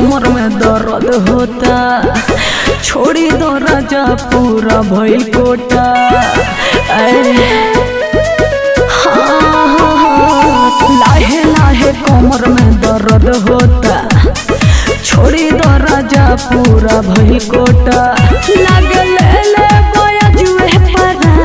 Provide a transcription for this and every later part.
कमर में दर्द होता छोड़ी दो राजा पूरा भइल कोटा अरे हाँ, हाँ, हाँ, लाहे लाहे कमर में दर्द होता छोड़ी दो राजा पूरा भइल कोटा लगे ले ले गोया जुए परा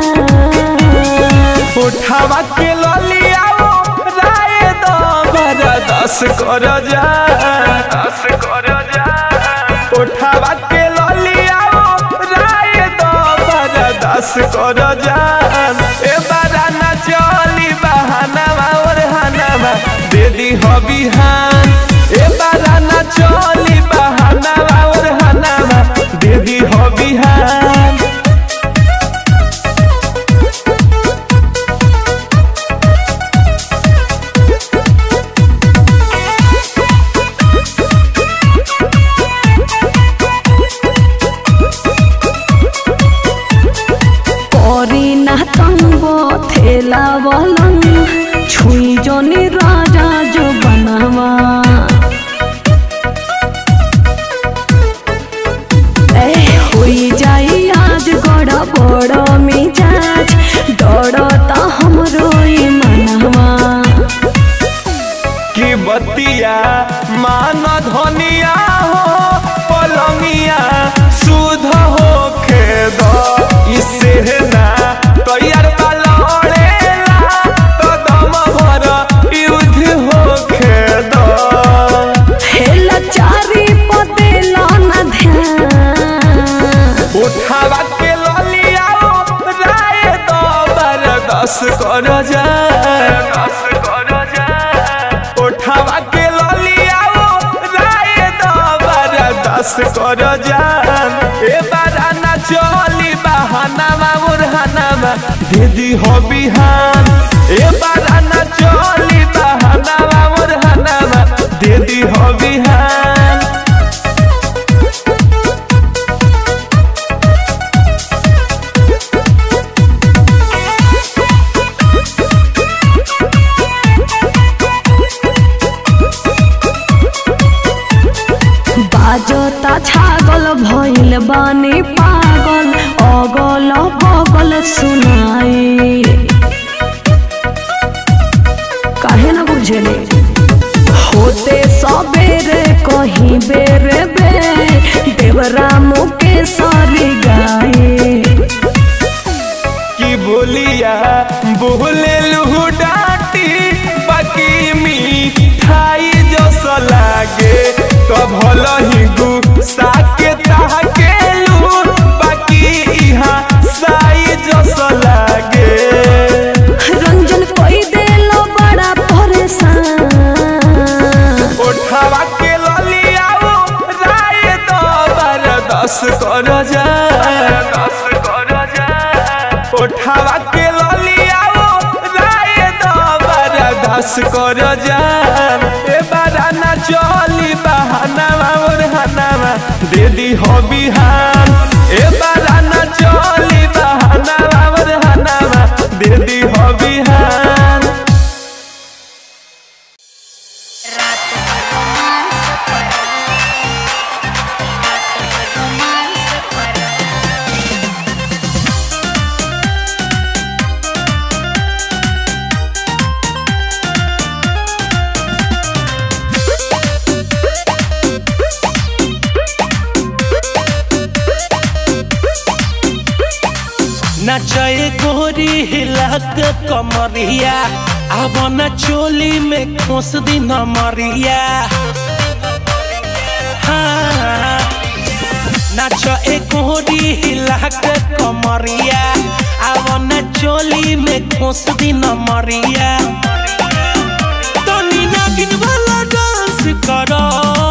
उठावा के ललिया राय दो बरा दस कर जा दस कर जा उठावा के ललिया राय दो बरा दस कर जा ए बारा ना चली बहानावा और हनावा दे दी हो बिहान ए बारा ना चली बहानावा और हनावा दे दी हो बिहान করি না তঙ্গ থেলা বলং ছুই জনি রাজা जो बनावा ए होई जाई आज गड़ बड़ मिजाज डरता हमरो ई मनवा की बतिया मान धनिया हो पलंगिया सुध हो खेद इससे ना तैयार लड़ेला तो दम भर युद्ध हो खेद हेला चारी पदेला ना ध्यान उठावा के ललिया राय दो बर दस कर जा दस कर जा उठावा के ललिया राय दो बर दस कर जा ए बारा ना चली बहानावा मुरहानावा दीदी हो बिहान ए बारा ना चली बहानावा मुरहानावा दीदी हो बिहान बाजता छागल भइल बानी पागल अगल बगल सुनाई काहे ना बुझेले होते सबेरे कहीं बेरे बे देवरा मुके सारी गाए की बोलिया बोले लू डाटी बाकी मिठाई जस लागे तो भल ही गुस्सा के ताके लू बाकी इहाँ साई जस लागे रंजन कोई देलो बड़ा परेशान उठावा के ललिया राय दो बर दस कर जा दस कर जा उठावा के ललिया राय दो बर दस कर जा ए बारा ना चली बहानावा और हनावा दे दी हो बिहान ए बारा ना चली बहानावा और हनावा दे दी हो बिहान नचए गोरी हिलक कमरिया अब न चोली में खोस दी नमरिया हाँ नाच ए गोरी हिलक कमरिया अब न चोली में खोस दी नमरिया तनी नागिन वाला डांस करो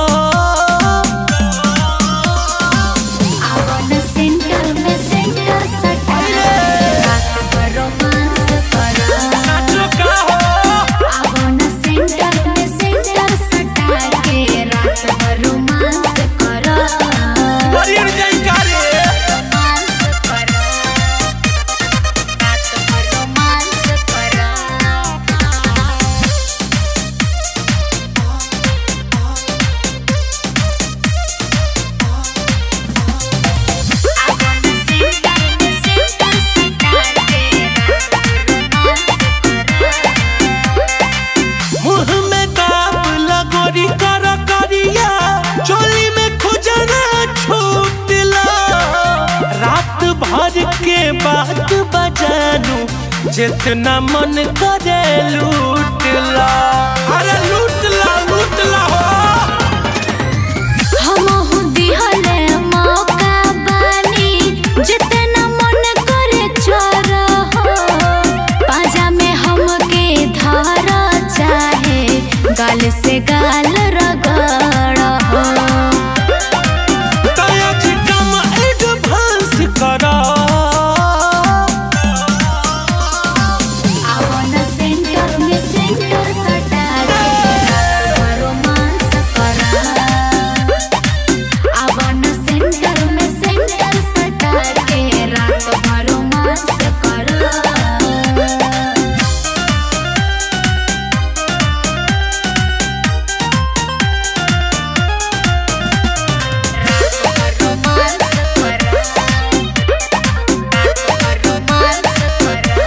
आवन सेंटर में सेंटर सटा रात भर रोमांस करा नाचो का हो आवन सेंटर में सेंटर सटा के रात भर रोमांस करा हरियर जाई का रे रोमांस करा रात भर रोमांस करा के बात बजानू जितना मन करे लूट ला अरे लूट ला लूट ला हो हमहु दिहले मौका बानी जितना मन करे चोर हो पाजा में हमके धर चाहे गाल से गाल रगड़ हो तया कम एडवांस करा आवन सेंटर में सेंटर सटा के रोमांस करा आवन सेंटर में सेंटर सटा के रात भर रोमांस करा रोमांस करा रोमांस करा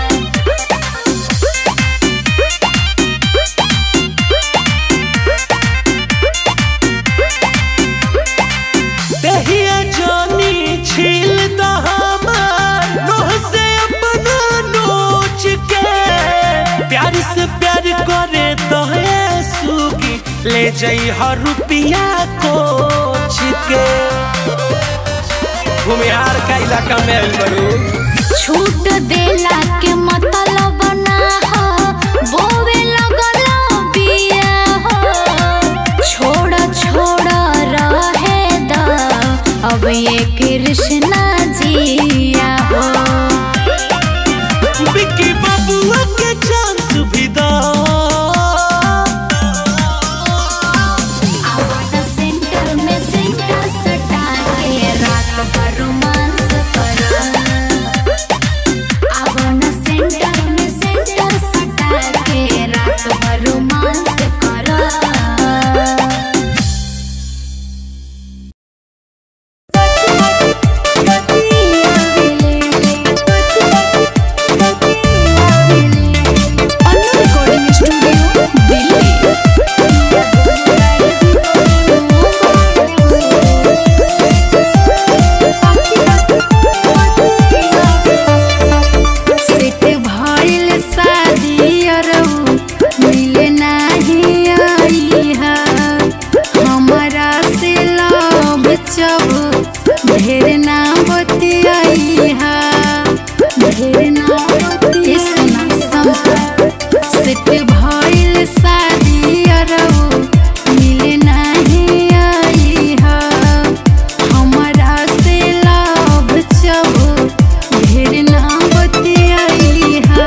दहिया जानी छील द हमार नोह से अपना नोच के प्यार से प्यार करे तो है सुगी ले जाई हर रुपिया कोच के भूमिहार का इलाका में आइल बड़ू छूट देला के मतलब ना हो बोवे लगल बिया हो छोड़ छोड़ रहे द अब ये कृष्णा जिया हो बिक्की बबुआ के चांस भी दा आवाज सेंटर में सेंटर सटा के रात भर रोमांस करा आवन सेंटर में सेंटर सटा के रात भर रोमांस करा सेट भइल शादी अरऊ मिले नाही आई हा हमरा से लव चब ढेर ना बतियाई हा ढेर ना बतियाई सेट भइल शादी अरऊ मिले नाही आई हा हमरा से लव चब ढेर ना बतियाई हा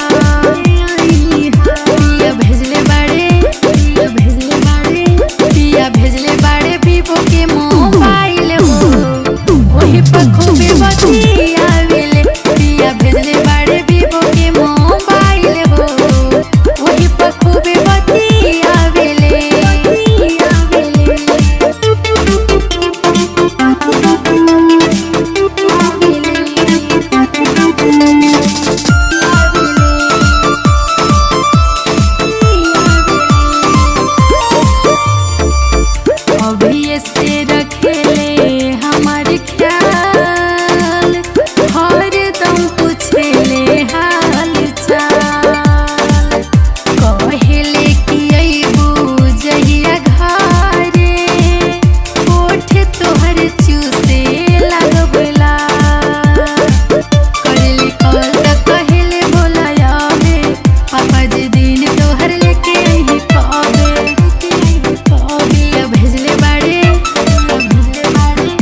पिया भेजले बाड़े पिया भेजले बाड़े पिया भेजले बाड़े वीवो के मोबाइल हो ओही पर खूबे बतियावेले पिया भेजले बाड़े वीवो के मोबाइल हो ओही पर खूबे बतियावेले अभी से रखेले हमार ख्याल हर दम पूछेले हाल चाल कहेले कि अइबू जहिया घरे ओठ तोहर चूसे लगबला करली कॉल त कहेले बोला आवे पापा जी दिन तोहर लेके ही कबे कबे भेजले बाड़े भेजले बाड़े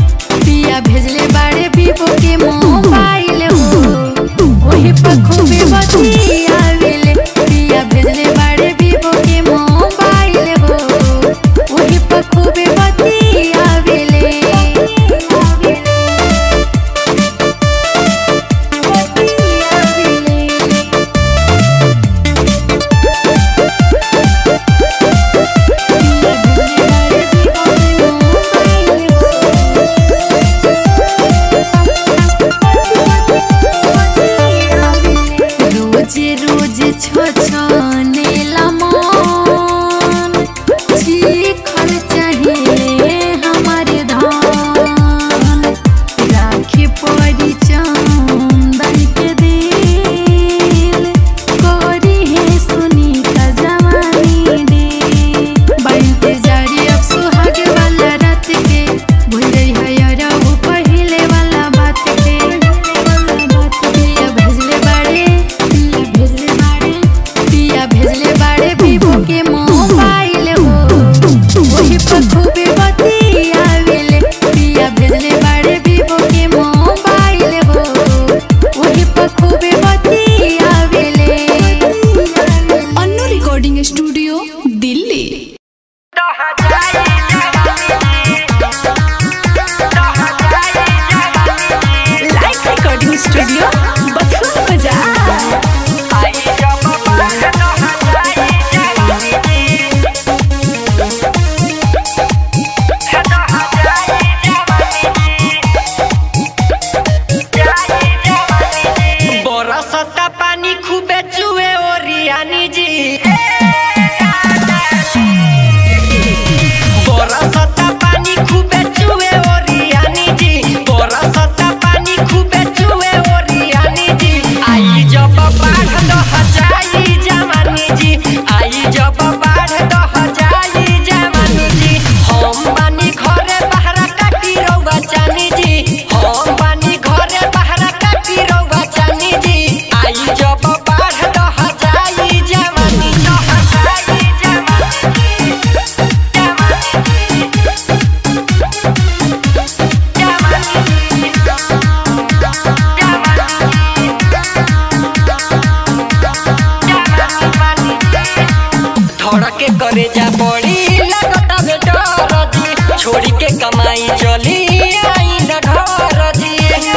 करे जा पड़ी लगता बे डर जी छोड़ी के कमाई चली आई न घर जी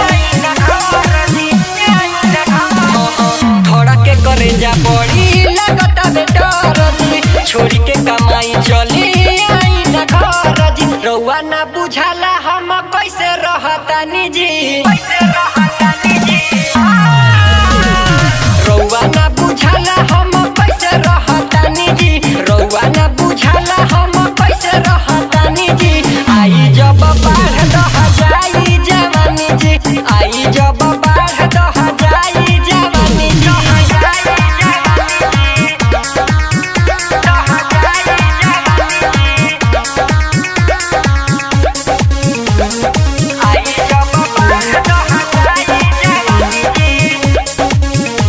थोड़ा के करे जा पड़ी लगता बे डर जी छोड़ी के कमाई चली आई न घर जी रउआ ना बुझाला हम कैसे रहतानी जी कैसे रहतानी जी रउआ ना बुझाला हम कैसे रहतानी जी रउआ ना बुझाला हम कैसे रहतानी जी आई जब बाढ़ दह जाई जवानी जी आई जब बाढ़ दह जाई जवानी जी आई जब बाढ़ दह जाई जवानी जी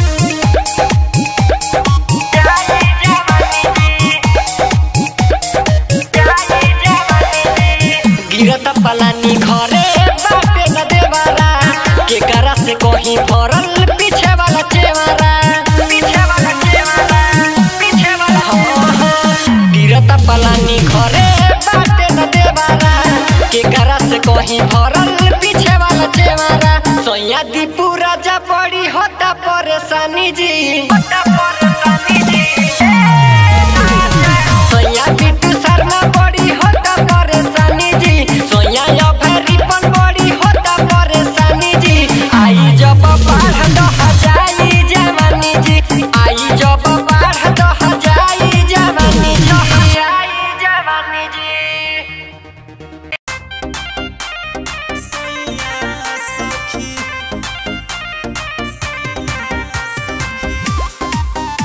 गिरत पलानी घरे बापे न देवारा के करा से कहीं फरल पीछे वाला चेवारा पीछे वाला चेवारा पीछे वाला हाँ, हाँ। गिरत पलानी घरे बापे न देवारा के करा से कहीं फरल पीछे वाला चेवारा सोया दी पूरा जा पड़ी होता परेशानी जी होता परेशानी जी सोया बिट्टू शर्मा बड़ी होता परेशानी जी सोया या रिपन बड़ी होता परेशानी जी आई जब बाढ़ दह जाई जवानी जी आई जब बाढ़ दह जाई जवानी जी आई जवानी जी सैया सखी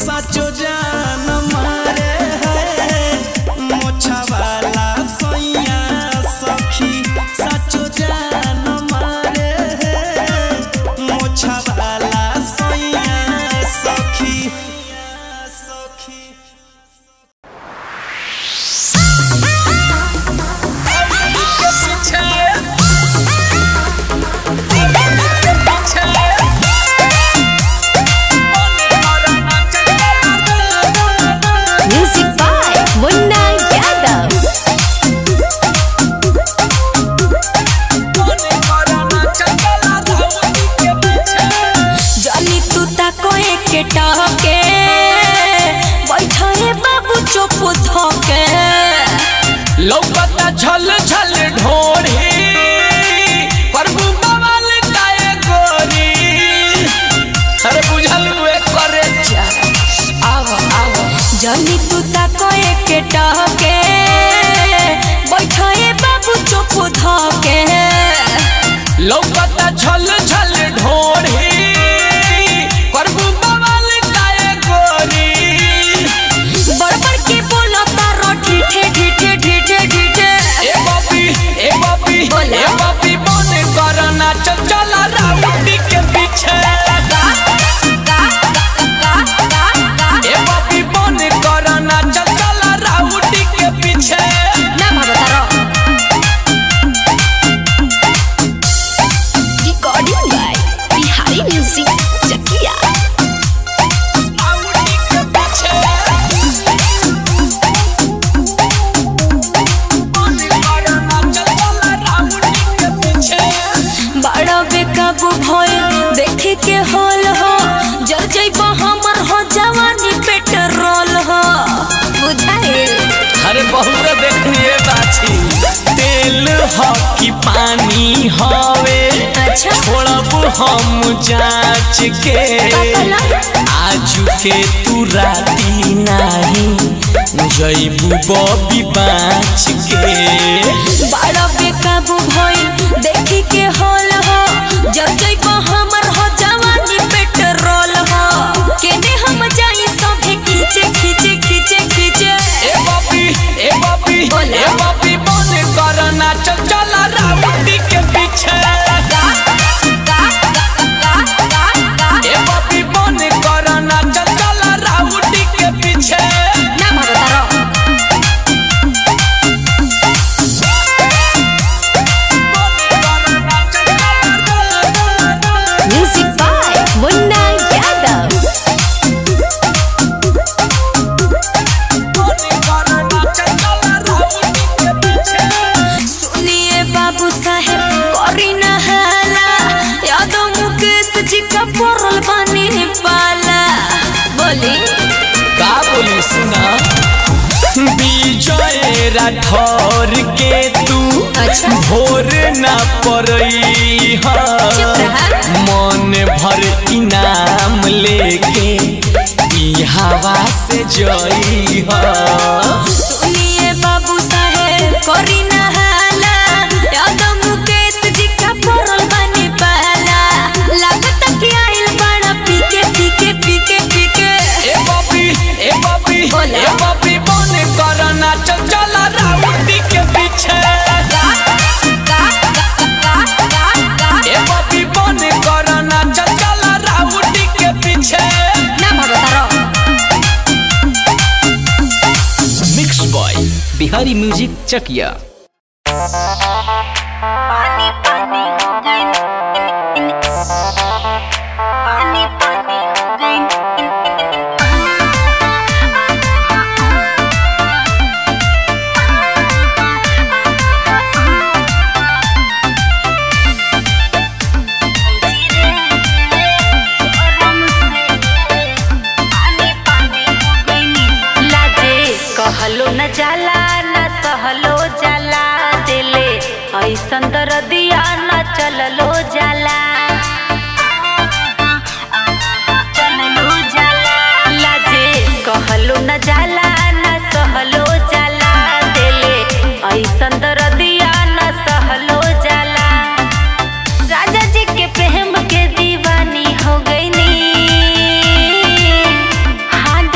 साचो जान मारे है मोछा वाला सैया सखी साचो जान मारे है मोछा वाला सैया सखी सखी म्यूजिक बाय मुन्ना यादव जानी तू ताको एके टहके बैठे बाबू चुप धके लौकता झल झल ढोरी प्रभु बवाल काए गोरी अरे बुझल हुए करे जा आव आव जानी तू ताको एके टहके बैठे बाबू चुप धके लौकता झल झल ढोरी प्रभु बवाल काए गोरी बड़बड़ के बोला तारो ठीठे ठीठे ठीठे ठीठे ए बापी ए बापी बोला। ए बापी बन करना चल चला राउडी के पीछे ए बापी बन करना चल चला राउडी के पीछे ना भागो तारो recording by Bihari music Chakiya rowdy के पीछे बन करना चल चला राउडी के पीछे बड़ा बेकाबू भइल देखे के हॉल हो जर जइब हमर हो जवानी पेट्रोल हो बुझाए अरे बहुत देखनिए बाछी तेल ह कि पानी हवे अच्छा छोड़ब हम जांच के काला? आजू के तू राती नाही जईबू बबी बाँच के बड़ा बेकाबू भइल देखे के हॉल हो जर जइब हमर हो जवानी पेट्रोल हो केने हम जाई सभे खींचे खींचे खींचे खींचे ए बापी ए बापी बोला। ए बापी बन करना चल चला रावटी के पीछे ए बापी बन करना चल चला रावटी के पीछे ना भागो तारो म्यूजिक बाय मुन्ना यादव सुनिए बाबू साहेब करी न हाला यादव मुकेश जी का पड़ल बने पाला बोली का बोली सुना विजय राठौर के तू अच्छा। भोर न पड़ई चुप रहा। मन भर इनाम लेके ई हवा से जई सुनिए बाबू साहेब करी न हाला यादव मुकेश जी का पड़ल बने पाला लागत कि आइल बड़ा पीके पीके पीके पीके ए बापी ए बापी बोला। ए बापी बन करना चल चला रावटी के पीछे ए बापी बन करना चल चला रावटी के पीछे ना भागो तारो mix boy Bihari music Chakiya लाजे कहलो न जाला न सहलो जाला दिले ऐसन दर्दिया न चललो जाला चललो जाला लाजे कहलो न जाला न सहलो जाला दिले ऐसन दर्दिया न सहलो जाला राजा जी के प्रेम के दीवानी हो गई नी हाँ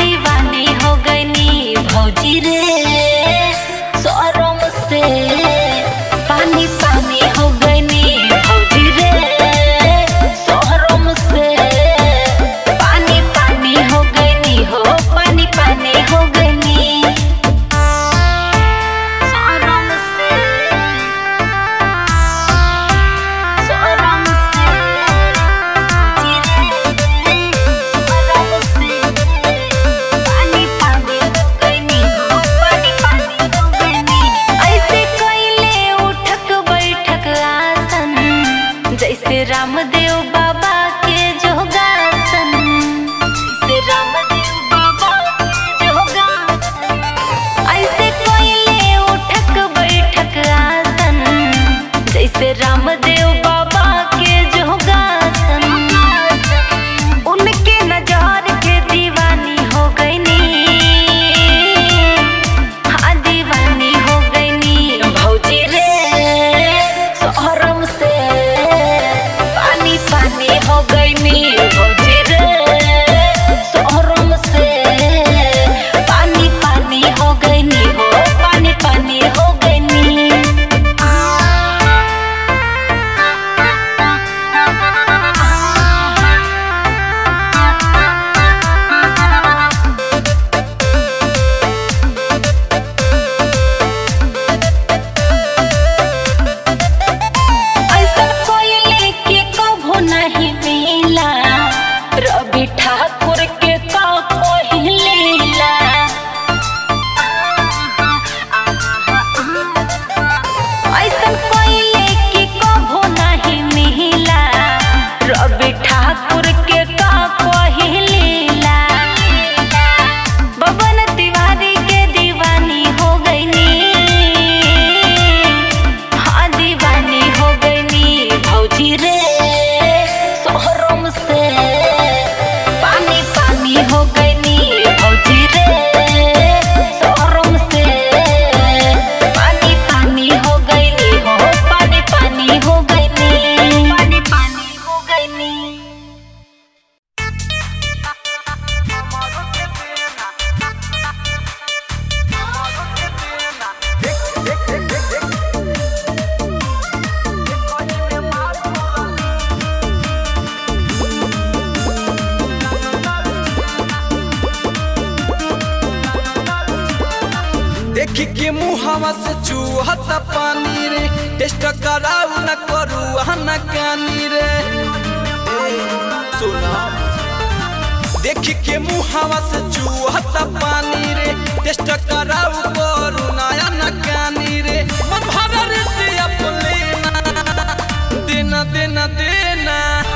देखी के मुहावा से चूहत पानी रे टेस्ट कराऊ न करू न कानी रे ए, सुना देखी के मुहावा से चूहत पानी रे टेस्ट कराऊ करू नया न कानी रे मन भर रे से अपने देना देना देना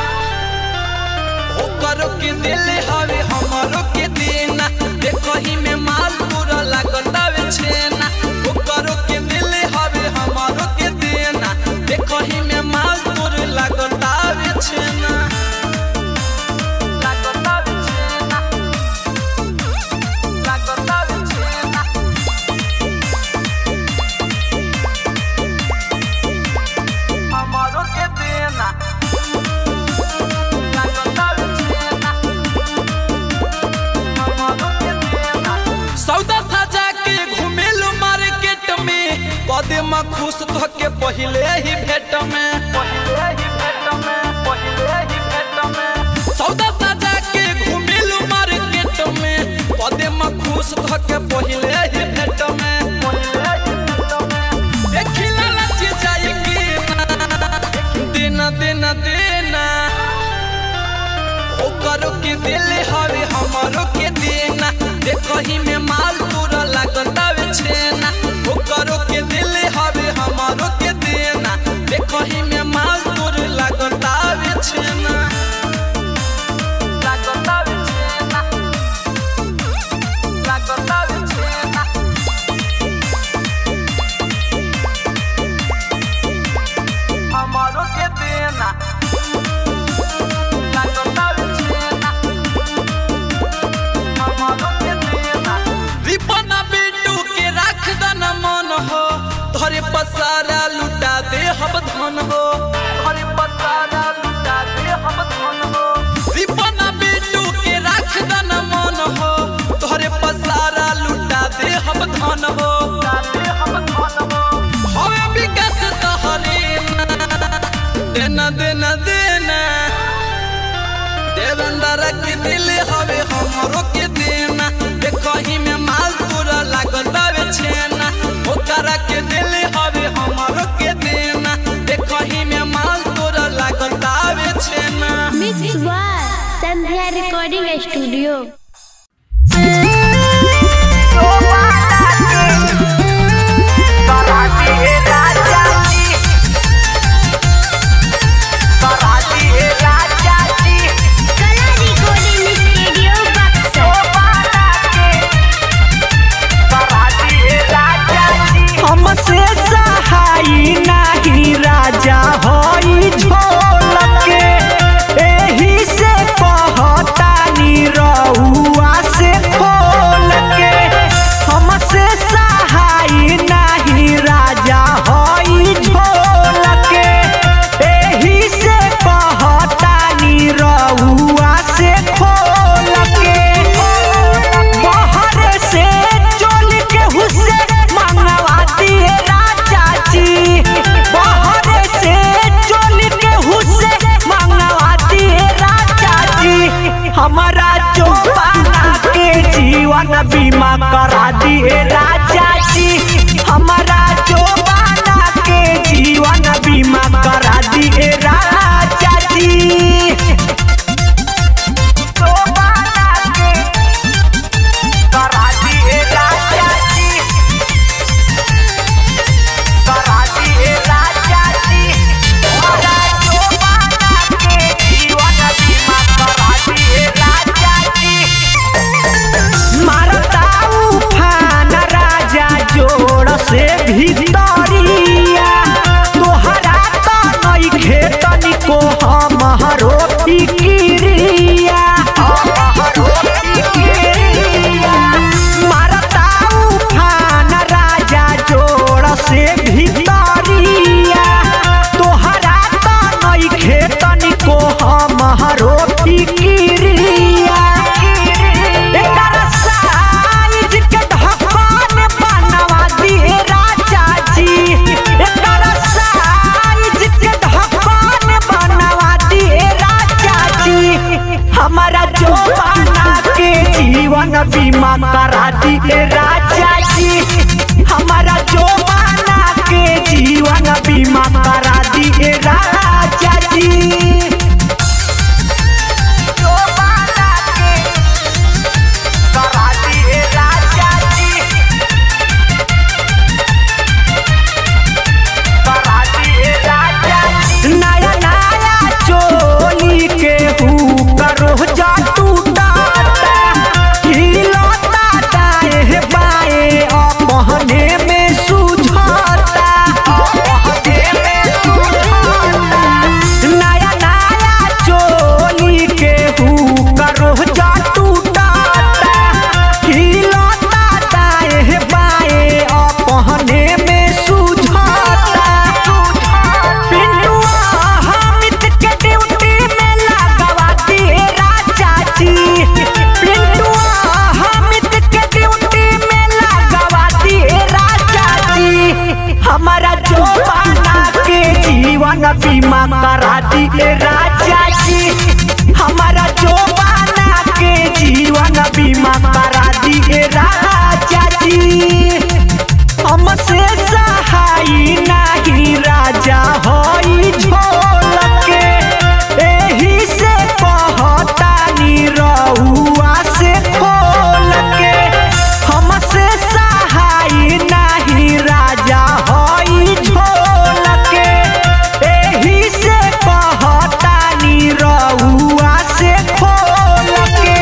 ओ करो के दिल हवे हमारो के देना देखो ही में माल पूरा लागता वे छेना ओ करो के दिल हवे हमारो के देना देखो ही में माल पूरा लागता वे छेना लागता वे छेना लागता वे छेना हमारो के देना सौदा सजा के घुमेलू मार्केट में कदम खुश ध के पहले ही भेट में सौदा सजा के घुमेलू मार्केट में कदम खुश ध के पहले ही भेट में देखिला लची जाई कि देना देना देना ओ करो के दिल हवे हमारो के देना देखो ही में माल पूरा लागता वे छेना ओ करो के दिल हवे हमारो के देना देखो ही में माल पूरा लागता वे छेना लागता वे छेना लागता वे छेना हमारो के देना रिपना बेटू के राख दना मन हो तोरे पसारा लुटा दे हम धन हो तोरे पसारा लुटा दे हम धन हो रिपना बेटू के राख दना मन हो तोरे पसारा लुटा दे हम धन हो हवे विकास तोहरे देना देना देना देवेंद्र के दिल हवे हमरो के देना देखो ही में माल पूरा लागता वे छेना ओकरा के दिल हवे हमरो के देना देखो ही में माल पूरा लागता वे छेना mix by Sandhya recording studio Kala recording studio Buxar हमसे सहाई नाही राजा होई झोलके एही से कहतानी रउआ से खोल के हमसे सहाई नाही राजा होई झोलके एही से कहतानी रउआ से खोल के बाहर से चोल के हुसे मंगवा दिए राजा जी बाहर से चोल के हुसे मंगवा दिए राजा जी हमारा चौपाना के जीवन बीमा करा दिए राजा जी हमारा चौपाना के जीवन बीमा करा दिए राजा जी चौपाना के करा दिए राजा जी करा दिए राजा जी हमारा चौपाना के जीवन बीमा करा दिए राजा जी मारता उफान राजा जोड़ से भीतरिया तोहरा तो नइखे तनिको हमरो फिकिरिया हमरो फिकिरिया मारता उफान राजा जोड़ से भीतरिया तोहरा तो नइखे तनिको हमरो फिकिरिया एकर साइज के ढक्कन बनवा दिए राजा जी एकर साइज के ढक्कन बनवा दिए राजा जी हमारा जवाना के जीवन बीमा करा दिए राजा जी हमारा जो माना के जीवन बीमा करा दिए राजा जी जो माना के करा दिए राजा जी करा दिए राजा जी नया नया चोली के हु करो जा टूटाता हिलता दाएं बाएं अपने में सुझाता अपने में सुझाता नया नया चोली के हु करो जा टूटाता हिलता दाएं बाएं अपने में सुझाता पिंटुआ हामिद के ड्यूटी में लगवा दिए राजा जी पिंटुआ हामिद के ड्यूटी में लगवा दिए राजा जी हमारा जो बना के जीवन बीमा करा दिए राजा जी हमारा जो बना के जीवन बीमा करा दिए राजा जी हमसे सहाई नाही राजा होई झोल के एही से कहतानी रउआ से खोल के हमसे सहाई नाही राजा होई झोल के एही से कहतानी रउआ से खोल के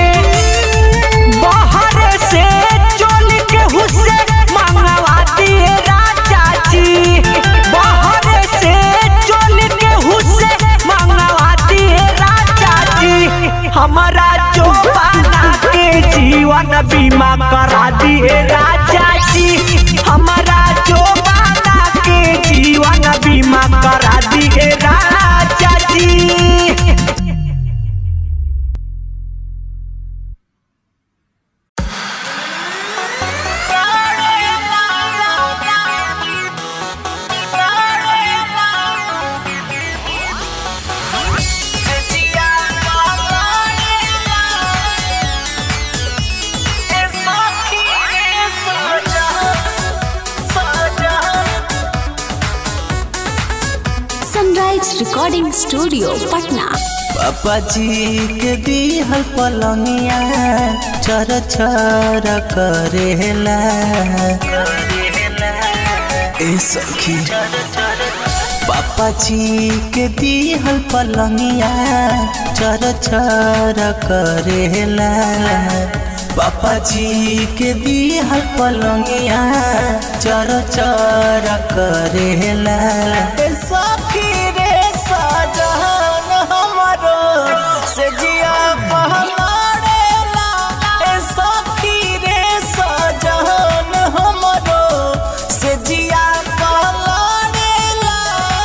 बाहर से चोल के हुस्से मंगवा दिए राजा जी बाहर से चोल के हुस्से मंगवा दिए राजा जी हमारा जो बना के जीवन बीमा करा दिए राजा जी हमारा जो बना के जीवन बीमा करा दिए राजा जी सनराइज रिकॉर्डिंग स्टूडियो पटना पापा जी के दिहल पलंगिया चर चर करेला ए सखी पापा जी के दिहल पलंगिया चर चर करेला पापा जी के दिहल पलंगिया चर चर करेला ए सखी रे सजन हमरो से जिया पहलाड़ेला ए सखी रे सजन हमरो से जिया पहलाड़ेला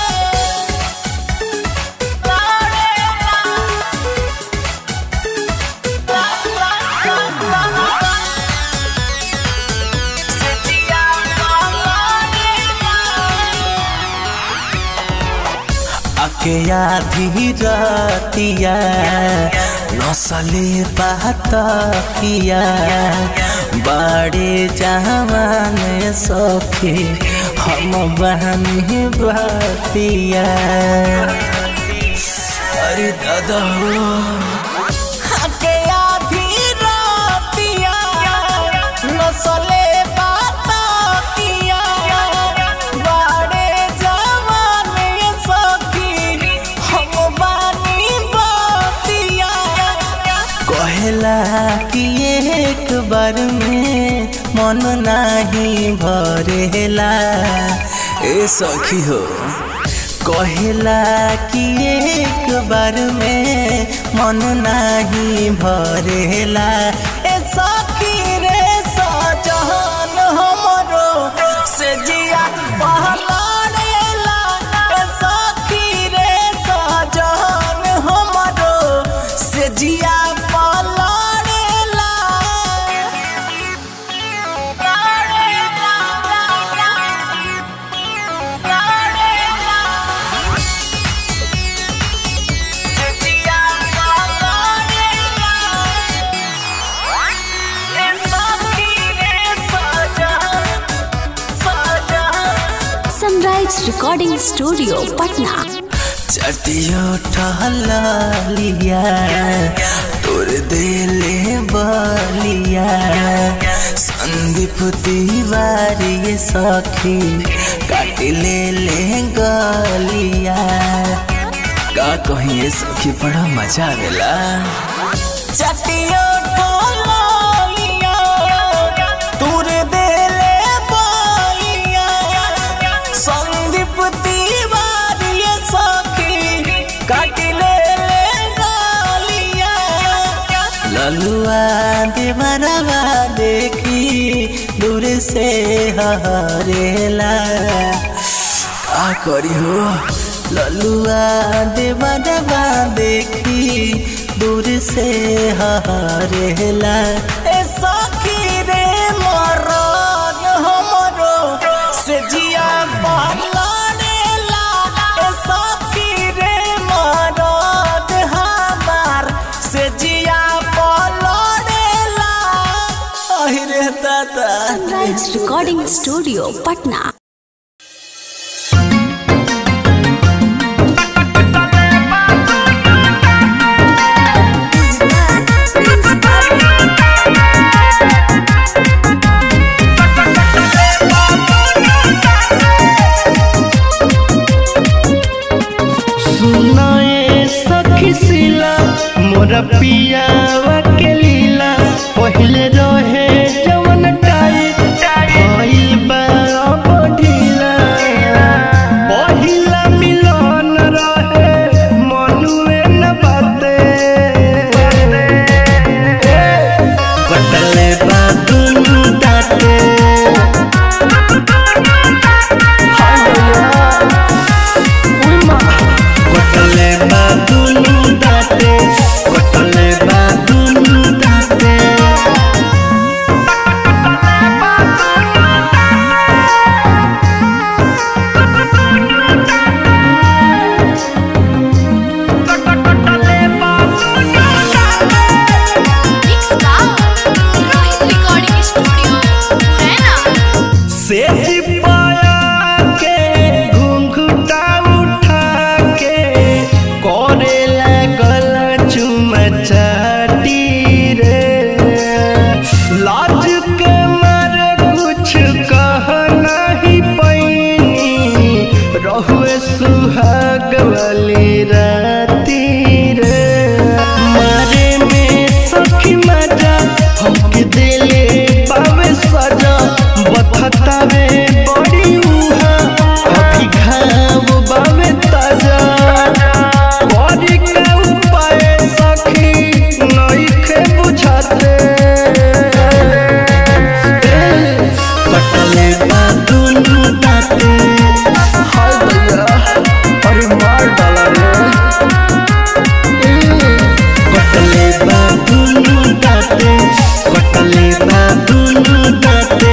से जिया आके आधी रातिया नसले बात किया बड़े जवान सखी हम बहनी बतिया अरे दादा आके आधी रातिया नसले बात किया बड़े जवान सखी हम बानी बतिया कहला कि एक बार में मन नाही भरेला ए सखी हो कहला कि एक बार में मन नाही भरेला ए सखी रे सजन हमरो से जिया पहलाड़ेला ए सखी रे सजन हमरो से जिया पहलाड़ेला से जिया पहलाड़ेला रिकॉर्डिंग स्टूडियो पटना चटियो टहलिया तोर देले बलिया संदीप तिवारी ये सखी काट ले ले गलिया का कहिए सखी बड़ा मजा आवेला चटियो टहलिया तोर देले बलिया संदीप तिवारी ये सखी काट ले ले गलिया ललुआ देवरवा देखी दूर से हरेला का करी हो ललुआ देवरवा देखी दूर से हरेला ए सखी रे मरद हमरो से जिया बहलानेला ए सखी रे मरद हमार से जिया बहलानेला अहिरे दादा सनराइज रिकॉर्डिंग स्टूडियो पटना सुनाए सखी सिला मोर पियावा के लीला पहिले रहे जवन टाइट भइल बा अब ढीला पहिला मिलन रहे मनुए न बाते कटले बा दुनु दाते कटले बा दुनु दाते कटले बा दुनु दाते रिकॉर्डिंग स्टूडियो से पाया के घुंघटा उठा के करे लागल चुमचाटी रे लाज के मारे कुछ कह नहीं पैनी रहुए सुहाग वाली राती रे मारे में सखी मजा हमके दिले पावे सजा बथतावे बड़ी उहा अभी घाव बावे ताजा करी के उपाय सखी नइखे बुझाते कटले बा दुनु दाते हाय भैया अरे मार डाला रे कटले बा दुनु दाते कटले बा दुनु दाते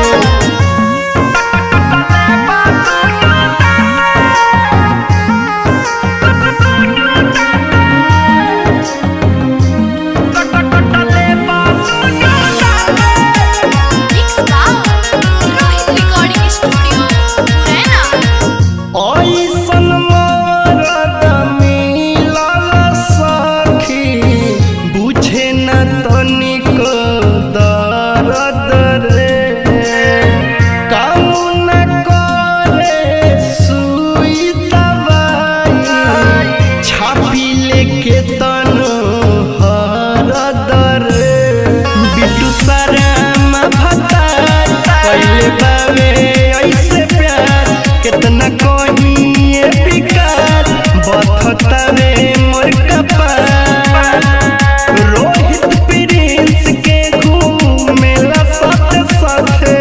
रिकॉर्डिंग स्टूडियो ऐसन मरद मिलल सखी बुझे न तनिको दर्द रे काम न करे सुई दवाई छापी लेके तन हरद रे बिटू सराम भतार पहले बावे ऐसे प्यार कितना कहिए विकास बथतावे मोर कपार रोहित प्रिंस के घूमेला साथे साथे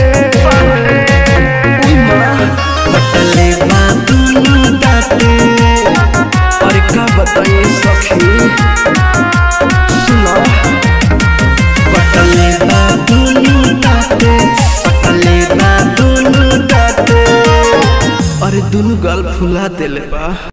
पटले बा दुनु दाते अरे का बताइए सखी सुना पटले बा दुनु दाते पटले बा दुनु दाते अरे दुनु गाल फुला देले बा